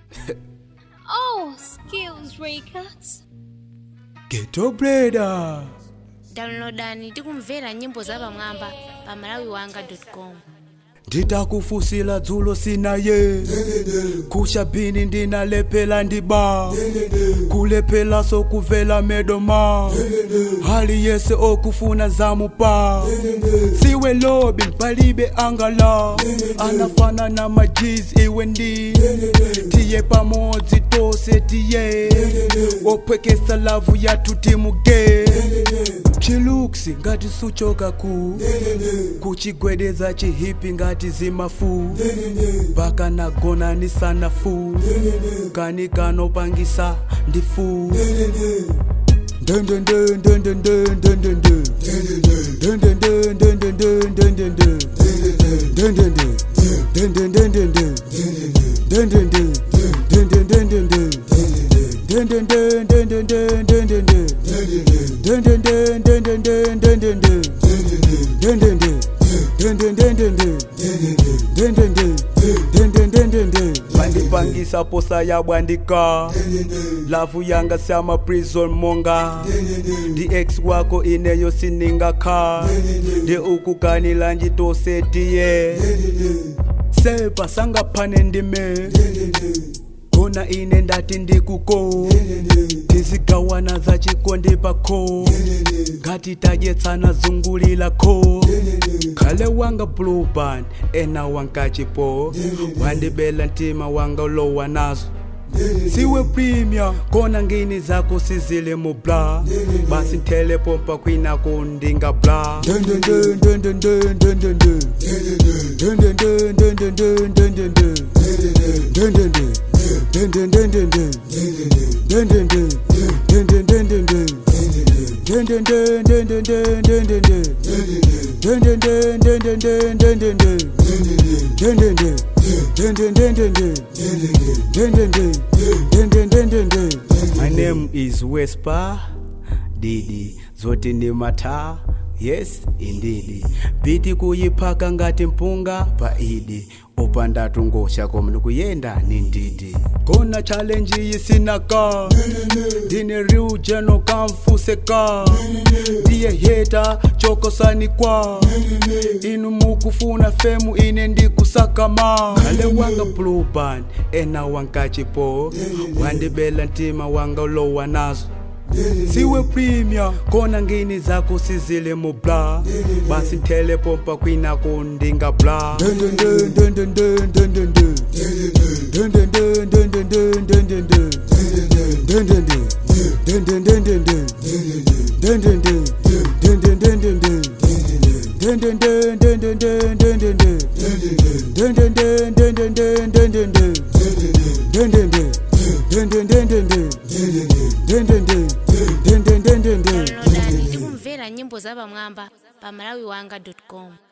Oh, Skills Records. Ghetto Breda. downloadani tikumvera nyimbo zapamwamba pa malawiwanga.com nditakufusila dzulo sinaye kushabini ndinalephela ndiba kulephela sokuvela medoma hali yese okufuna zamupa siwe lobi palibe angala anafana na majiz iwe ndi tiye pamodzi tose tiye wophwekesa lavu yathu timuge chiluksi ngati suchoka ku kuchigwedeza chihipi ngati zimafu mpaka nagona ni sanafu kani kanopangisa ndifu bandipangisa posa yabwandika lavu yanga sama prison monga ndi ex wako ineyo siningakha ndi ukukanila njitosetiye sepa sangaphane ndime kona ine ndati ndikuko tizigawana za chikondi pako ngati tadyetsana zungulilako khale wanga blue band ena wankachipo wandibela mtima wanga ulowa nazo siwe premier kona ngini zako sizile mu bla basi nthele pompa kwinako ndinga bla My name is Wesper Didi zoti ni mata yes indeed biti kuyiphaka ngati mpunga pa idi upandatu ngosha komni kuyenda ni ndidi kona challenge yisinaka ndine riu jeno kamfuseka ndiye heta chokosani kwa inu mukufuna femu ine ndikusakama khale wanga blue band ena wankachipo wandibela mtima wanga ulowa nazo siwe premier kona ngini zako sizile mu bla basi nthele pompa kwinako ndinga bla downloadani tikumvera nyimbo zapamwamba pa malawiwanga.com